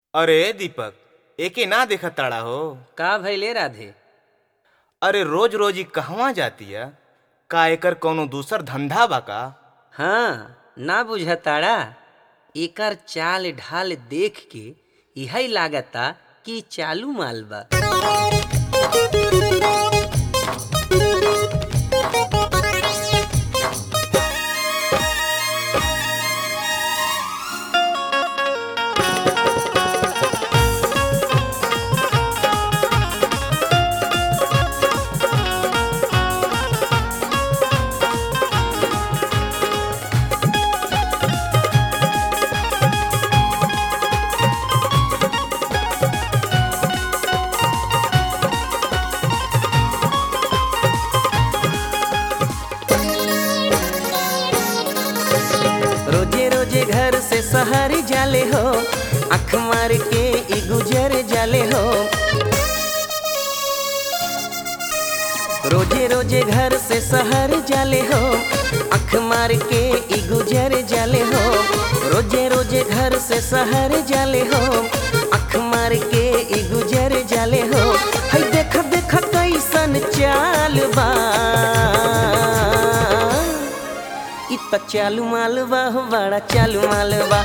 अरे दीपक एके ना देखत ताड़ा हो का भइले राधे अरे रोज रोज ई कहवा जातिया का एकर कौनो दूसर धंधा बा का हाँ ना बुझताड़ा एकर चाल ढाल देख के यही लागता कि चालू माल बा रोजे रोजे घर से शहर जाले हो अख मार के ई गुजर जाले हो रोजे रोजे घर से शहर जाले हो अख मार के ई गुजर जाले हो रोजे रोजे घर से शहर जाले हो अख मार के ई गुजर जाले हो है देख देख कैसन चाल बा इ त चालू मालवा हो बड़ा चालू मालवा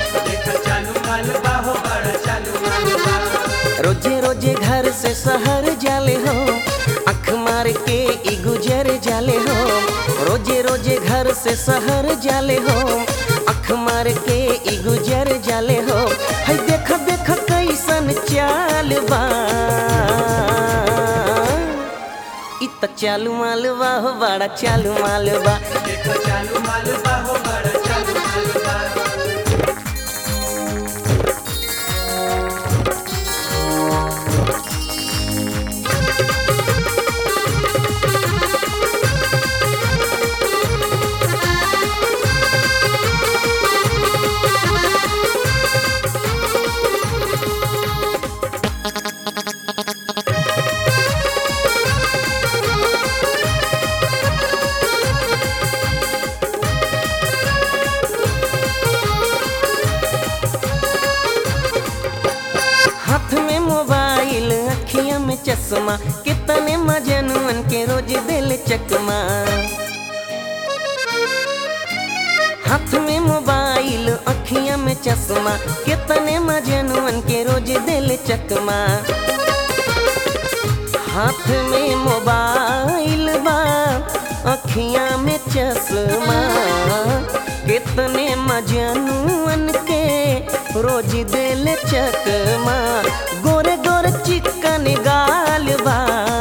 रोजे रोजे घर से शहर जाले हो अख मार के ई गुजर जाले हो रोजे रोजे घर से शहर जाले हो अख मार के ई गुजर जाले हो है देख देख कैसन चाल बा इ त चालू मालवा हो बड़ा चालू मालवा हाथ में मोबाइल अखिया में चश्मा कितने मजनुअन के रोज दिल चकमा हाथ में मोबाइल अखिया में चश्मा कितने मजनुअन के रोज दिल चकमा हाथ में मोबाइल बा अखिया में चश्मा कितने मजनुअन के रोज दिल चकमा गोरे गोरे चिकन गाल बा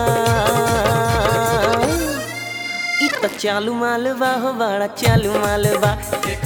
इ त चालू मालवा हो बड़ा चालू मालवा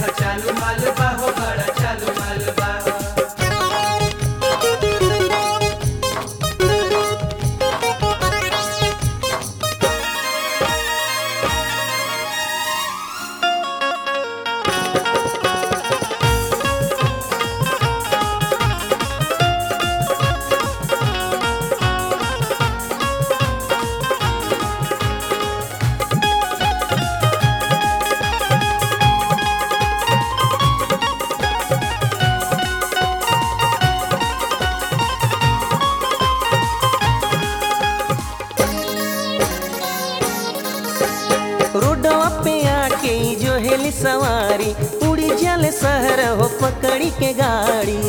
रोडवा पे आके ई जो हेली सवारी उड़ी जल शहर हो पकड़ी के गाड़ी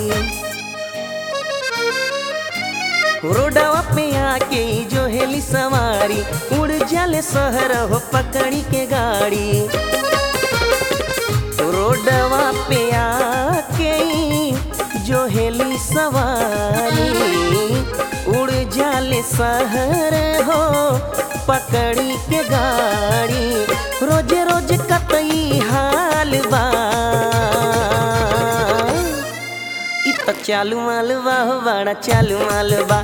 रोडवा पे आके ई जो हेली सवारी उड़ जल शहर हो पकड़ी के गाड़ी रोडवा पे आके ई जो हेली सवारी उड़ जाले शहर हो पकड़ी के गाड़ी रोज रोज कतई हाल बा इ त चालू मालवा हो बड़ा चालू मालवा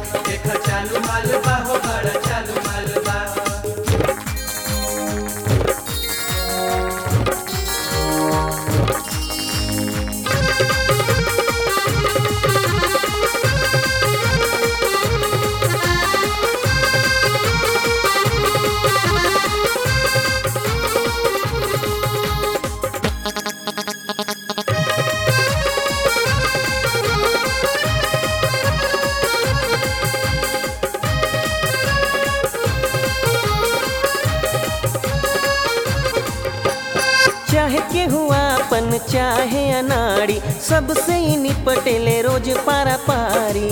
हुआ अपन चाहे अनाड़ी सबसे ही निपटेले रोज पारा पारी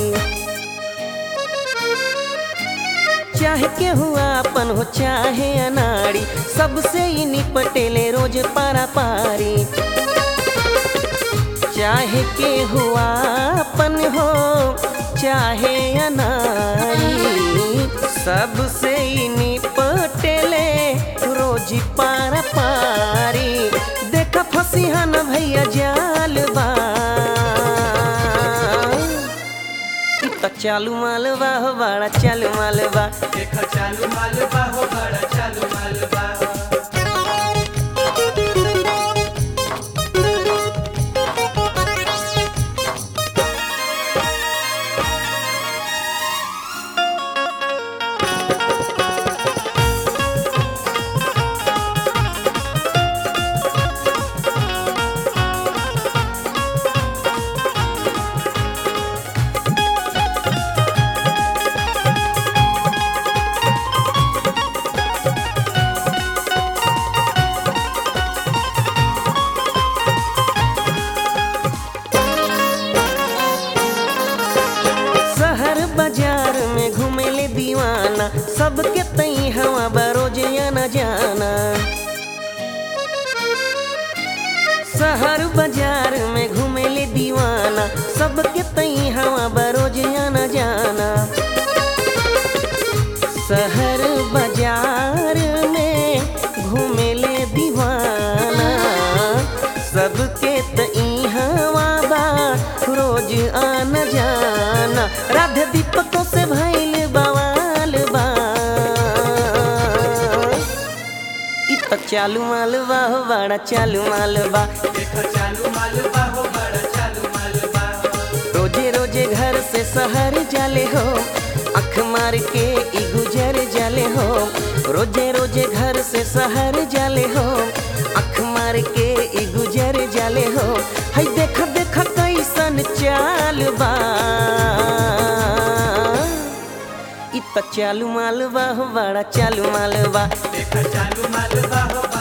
चाहे के हुआ अपन हो चाहे अनाड़ी सबसे ही निपटेले रोज पारा पारी चाहे के हुआ अपन हो चाहे अनाड़ी सबसे ही निपटेले रोज पारा पारी देख फसिहा न भैया जाल बा इ त चालू मालवा हो बड़ा चालू मालवा देखा चालू मालवा हो बड़ा चालू मालवा शहर बाजार में घूमेले दीवाना सबके तई हवा बरोज न जाना शहर बाजार में घूमेले दीवाना सबके तई हवा बरोज न जाना शहर बाजार में घूमेले दीवाना सबके तई हवा बा रोज आना जाना राधे दीपकों से भइल बवाल बा इ त चालू मालवा हो बड़ा चालू मालवा देखा चालू मालवा हो बड़ा चालू मालवा रोजे रोजे घर से शहर जाले हो अख मार के ई गुजर जाले हो रोजे रोजे घर से शहर जाले हो अख मार के ई गुजर जाले हो हई देख देख कैसन चाल बा इ त चालू मालवा हो बड़ा चालू मालवा देखा चालू मालवा हो